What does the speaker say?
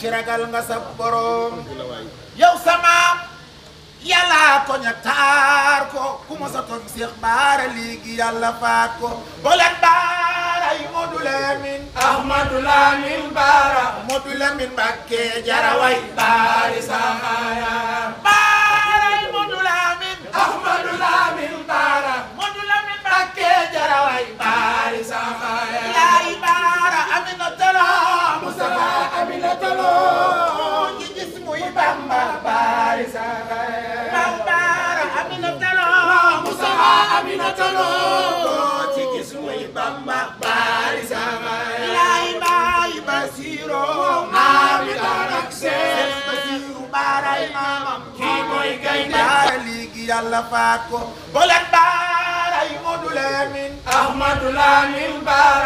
ci ragal nga sa borom yow sama yàlla ko ña taar ko ku ma sa toon Seex Baara léegi yàlla faat ko bolen baara yi Modou Lamine Ahmadu Lamin Baara Modou Lamine Mbacké jaraway Baari Saxaaya baara yi Modou Lamine Ahmadu Lamin Baara Modou Lamine Mbacké jaraway Baari Saxaaya yaay baara Aminata Lo Mustafa Aminata Lo ñi gis muy Bamba Baari Saxaaya Maam baara Aminata Lo Mustafa Aminata Lo ci gis muy Bamba Baari Saxaaya yaay baay Basiro Maami Darak Seen Basiru baaray maamam kii mooy gaynde baara léegi yàlla faat ko bolen baara yi Modou Lamine Ahmadu Lamin Baara